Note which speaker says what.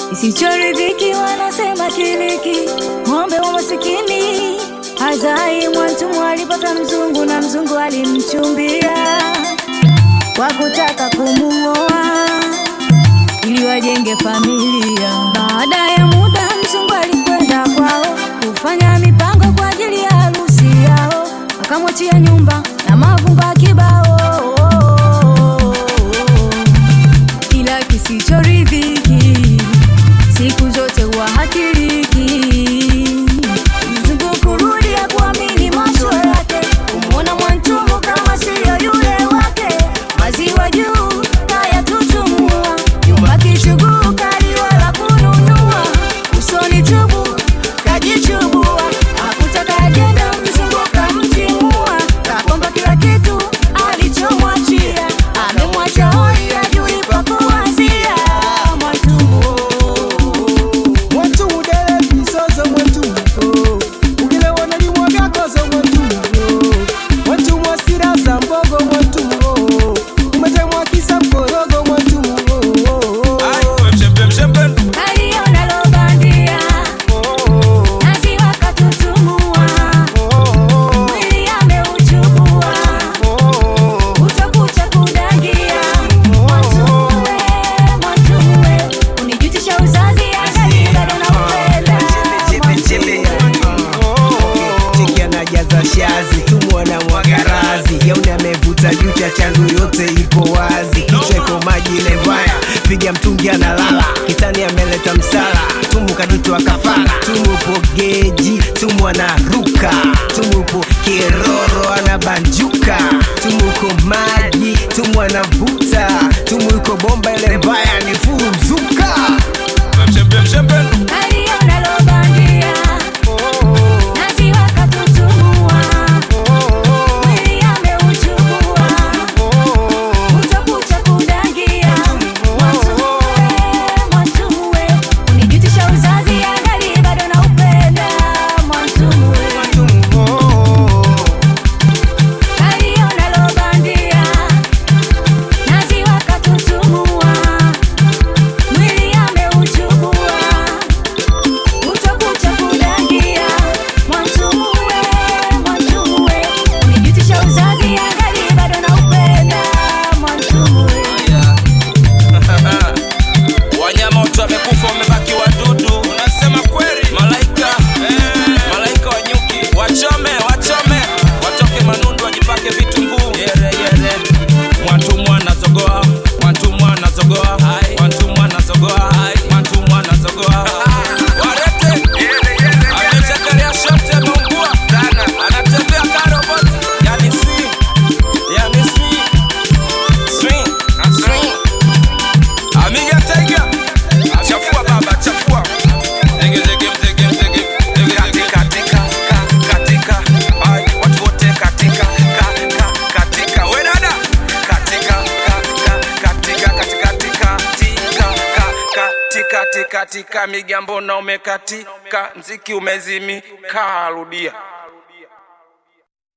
Speaker 1: isichoridhiki wanasema kiliki, ng'ombe wa masikini hazai. Mwantumu alipata mzungu na mzungu alimchumbia kwa kutaka kumuoa ili wajenge familia. Baada ya muda, mzungu alikwenda kwao kufanya mipango kwa ajili ya harusi yao, akamwachia nyumba na mavumba kibao, ila kisichoridhiki siku zote huwa hakiliki. Mzungu kurudi ya kuamini macho yake, kumwona Mwantumu kama siyo yule wake, maziwa juu kayatutumua, nyumba kichuguu kaliwa la kununua, usoni chubu kajichubua, hakutaka ajenda, mzungu kamtimua, kakomba kila kitu alichomwachia, amemwacha hoi ajui pa kuanzia. Mwantumu
Speaker 2: Mwantumu dele bisozo mwantumu oh. Ugile wanalimwaga kozo mwantumu oh. Mwantumu asira za mbogo mwantumu oh. Umetemwa kisa mkorogo mwantumu oh, oh, oh.
Speaker 1: aliona lobandia nazi wakatutumua mwili ameuchubua utakucha kudangia Mwantume, Mwantume, unijutisha uzazi angali bado naupenda
Speaker 2: Cheki anajaza shazi tumwana mwagarazi yauni amevuta jucha changu yote ipo wazi kicheko maji levaya piga mtungi analala kitani ameleta msala tumu kadutwa kafara tumupo geji tumu anaruka tumupo kiroro anabanjuka tumuko maji tumu anavuta tumu yuko bomba ile mbaya ni furu mzuka
Speaker 1: aliona lobandia nazi wakatutumua mwili ameuchubua utakucha kudangia Mwantume, Mwantume, unijutisha uzazi angali bado naupenda Mwantume aliona lobandia nazi wakatutumua mwili ameuchubua utakucha kudangia Mwantume, Mwantume, unijutisha uzazi angali bado naupenda Mwantume
Speaker 3: Wanyama wote wamekufa, wamebaki wadudu. Unasema kweli? Malaika, malaika wa nyuki, wachome, wachome, watoke manundu, wajipake vitunguu. Yere, yere. Mwantumu anazogoa, mwantumu anazogoa, mwantumu anazogoa, mwantumu anazogoa. Warete, amechakalia shote, ameungua sana, anatembea ka roboti, yani si, yani si, swing, swing. Amiga Tiger, chafua baba, chafua. Zege, zege, mzege, mzege, zege, zege. Katika, ka, katika, ai, watu wote katika, ka, ka, katika. We dada, katika, ka, ka, katika, katika, tika, tika, ka, katika, tika, tika. Migambo na umekatika, mziki umezimika, rudia.